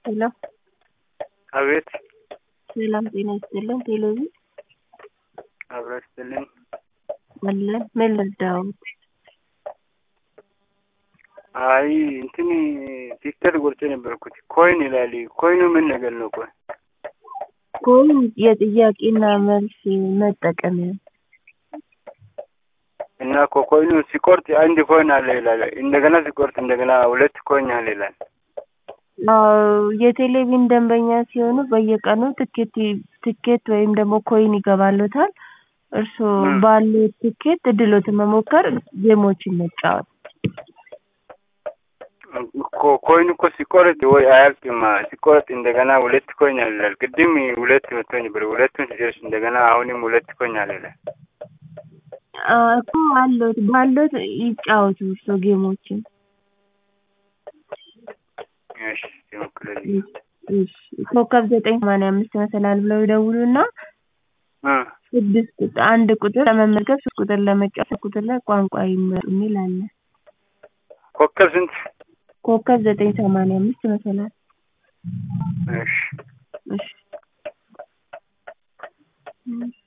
ሄሎ አቤት ሰላም ጤና ይስጥልን ቴሌቪ አብሮ ይስጥልኝ። አለን ምን ልርዳዎት? አይ እንትን ቲክቶክ ቆርጬ ነበርኩት ኮይን ይላል። ኮይኑ ምን ነገር ነው? ቆይ ኮይን የጥያቄና መልስ መጠቀሚያ እና እኮ ኮይኑ ሲቆርጥ አንድ ኮይን አለ ይላል። እንደገና ሲቆርጥ እንደገና ሁለት ኮይን አለ ይላል። አዎ የቴሌቪዥን ደንበኛ ሲሆኑ በየቀኑ ትኬት ትኬት ወይም ደግሞ ኮይን ይገባሎታል። እርስዎ ባሉት ትኬት እድሎትን መሞከር፣ ጌሞችን መጫወት። እኮ ኮይን እኮ ሲቆርጥ ወይ አያልቅም። ሲቆርጥ እንደገና ሁለት ኮይን አለ ይላል። ቅድም ሁለት መቶኝ ነበር። ሁለቱን ሲደርስ እንደገና አሁንም ሁለት ኮይን አለ ይላል። እኮ አሎት ባሎት ይጫወቱ እርስዎ ጌሞችን። እሺ ይሞክርልኝ። እሺ ኮከብ ዘጠኝ ሰማንያ አምስት መሰላል ብለው ይደውሉና እ ስድስት ቁጥር አንድ ቁጥር ለመመዝገብ ሶስት ቁጥር ለመጫወት ሶስት ቁጥር ላይ ቋንቋ ይምረጡ የሚል አለ። ኮከብ ስንት? ኮከብ ዘጠኝ ሰማንያ አምስት መሰላል እሺ እሺ